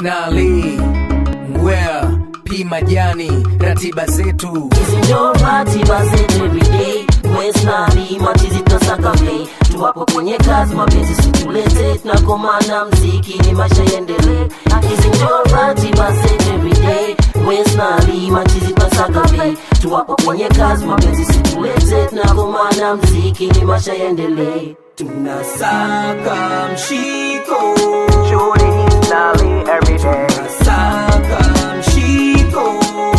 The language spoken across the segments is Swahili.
Snali Ngwea P Majani ratiba zetu hizi ndio ratiba zetu everyday wesnali machizi tunasaka bei tuwapo kwenye kazi mapenzi situlete tunakomana mziki ni maisha yaendelee hizi ndio ratiba zetu everyday wesnali machizi tunasaka bei tuwapo kwenye kazi mapenzi situlete tunakomana mziki ni maisha yaendelee tunasaka mshiko Shooting Snarly every day. tunasaka mshiko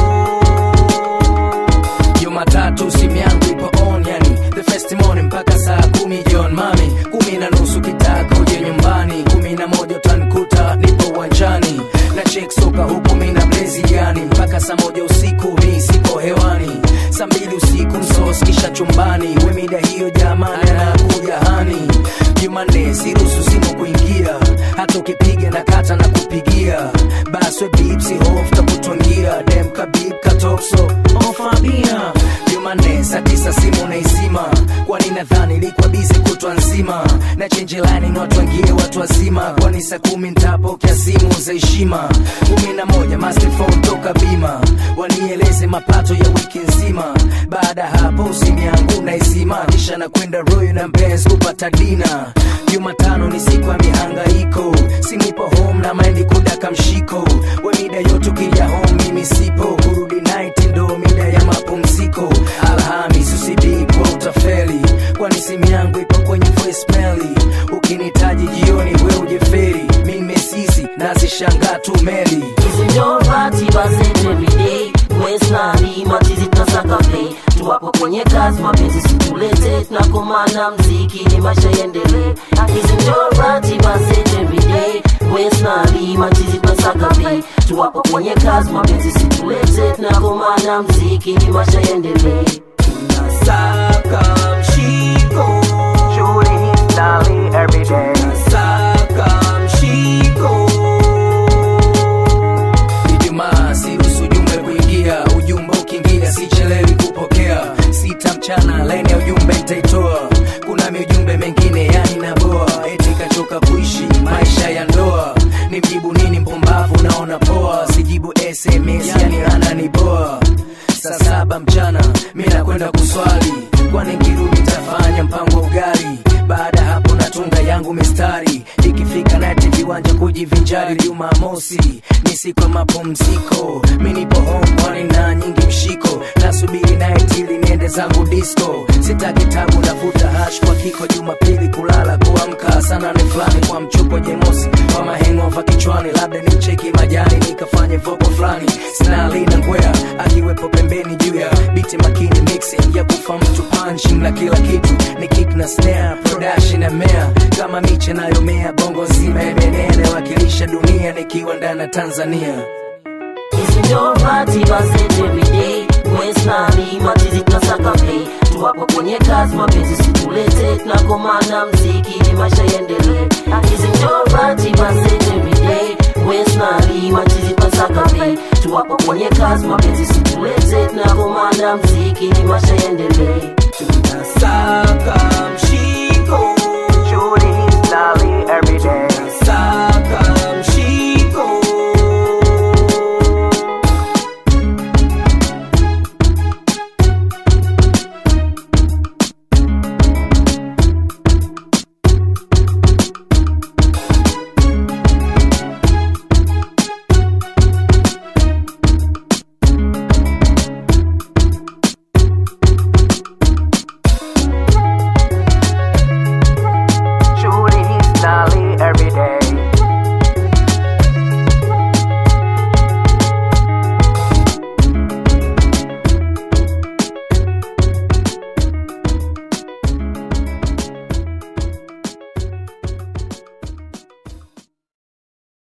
Jumatatu simu yangu ipo on yani the first morning mpaka saa kumi jioni mami kumi na nusu kitaka uje nyumbani kumi na moja utanikuta nipo uwanjani na check soka huku mi na blezi yani mpaka saa moja usiku mi sipo hewani saa mbili usiku msos kisha chumbani we mida hiyo jamani anakuja hani Jumanne siruhusu simu kuingia hata ukipiga na kata na kupigia baswe bipsi hof takutwangia dem kabib katokso ofabia Jumanne saa tisa simu naizima kwani nadhani ilikuwa bizi kutwa nzima na chenji line ni watu wangie watu wazima kwani saa kumi ntapokea simu za heshima kumi na moja master phone toka bima wanieleze mapato ya wiki nzima baada ya hapo simu yangu naizima kisha nakwenda royo na mbez kupata dina jumatano ni siku ya mihangaiko sinipo home na maendi kudaka mshiko we mida yote ukija home mimi sipo kurudi night ndo mida ya mapumziko alhamis usibipo utafeli kwani simu yangu ipo kwenye voicemail ukinitaji jioni we ujeferi mimi sisi nazishangaa tu meli hizi ndio ratiba zetu everyday wesnali machizi tunasaka bei tuwapo kwenye kazi mapenzi situlete tunakomana mziki ni maisha yaendelee hizi ndio ratiba zetu everyday wesnali machizi tunasaka bei tuwapo kwenye kazi mapenzi situlete tunakomana mziki ni maisha yaendelee tunasaka mshiko Shooting Snarly every day. tunasaka mshiko Ijumaa siruhusu ujumbe kuingia, ujumbe ukiingia sichelewi kupokea. Sita mchana laini ya ujumbe nitaitoa, kuna miujumbe mengine yani naboa, eti kachoka kuishi maisha ya ndoa. Nimjibu nini mpumbavu, naona poa, sijibu SMS yani ananiboa. Saa saba mchana mi nakwenda kuswali, kwani nkirudi tafanya mpango wa ugali baada hapo natunga yangu mistari ikifika nati viwanja kujivinjari jumamosi ni siku ya mapumziko mi nipo home kwani na nyingi mshiko nasubiri night ili niende zangu disco sitaki tabu navuta hash kwa kiko jumapili kulala kuamka sana ni fulani kwa mchupo jemosi kwa mahengova kichwani labda ni mcheki majani nikafanye voko fulani snali na ngwea akiwepo pembeni juu ya biti makini mixing ya kufa mtu punching na kila kitu ni kick na snare production na mea kama miche nayomea bongo nzima ebenene wakilisha dunia nikiwa ndani ya tanzania hizi ndio ratiba zetu everyday wesnali machizi tunasaka bei tuwapo kwenye kazi mapenzi situlete tunakomana mziki ni maisha yaendelee hizi ndio ratiba zetu everyday wesnali machizi tunasaka bei tuwapo kwenye kazi mapenzi situlete tunakomana mziki ni maisha yaendelee tunasaka mshiko